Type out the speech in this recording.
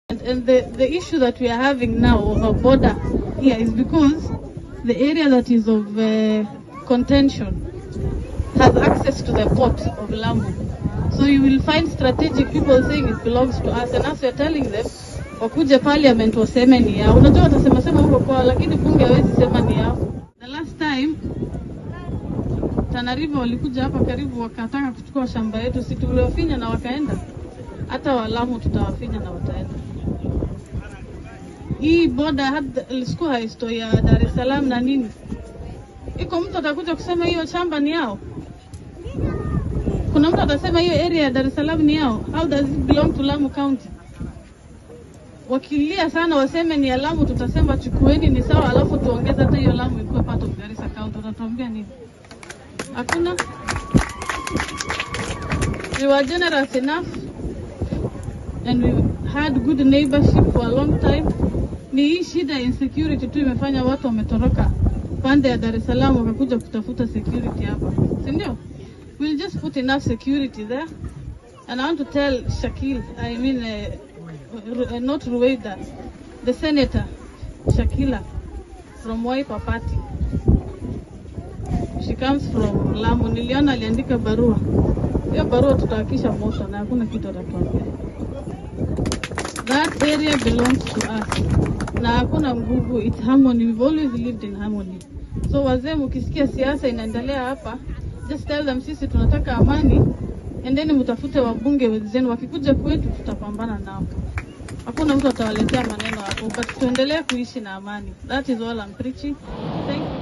And, and the, the issue that we are having now of a border here is because the area that is of uh, contention has access to the port of Lamu. So you will find strategic people saying it belongs to us and us we are telling them wakuje parliament waseme ni yao. Unajua watasema sema huko kwao, lakini bunge hawezi sema ni yao. The last time Tana River walikuja hapa karibu wakataka kuchukua shamba yetu, si tuliwafinya na wakaenda. Hata Walamu tutawafinya na wataenda. Hii boda hata ilikuwa historia ya Dar es Salaam na nini, iko mtu atakuja kusema hiyo shamba ni yao. Kuna mtu atasema hiyo area ya Dar es Salaam ni yao. How does it belong to Lamu County? Wakilia sana waseme ni ya Lamu, tutasema chukueni ni sawa, alafu tuongeze hata hiyo Lamu ikuwe part of Garissa County. Utatuambia nini? Hakuna. We were generous enough and we had good neighborship for a long time. Ni hii shida ya insecurity tu imefanya watu wametoroka pande ya Dar es Salaam wakakuja kutafuta security hapa, si ndio? We'll just put enough security there. And I want to tell Shakil, I mean, uh, Ru- uh, not Rueda, the senator, Shakila, from Wiper Party. She comes from Lamu. Niliona aliandika barua. Hiyo barua tutawakisha moto na hakuna kitu atatuambia. That area belongs to us. Na hakuna nguvu, it's harmony. We've always lived in harmony. So wazee, mkisikia siasa inaendelea hapa, just tell them sisi tunataka amani, endeni mtafute wabunge wenzenu, wakikuja kwetu tutapambana nao. Hakuna mtu atawaletea maneno hapo, but tuendelee kuishi na amani. That is all I'm preaching. Thank you.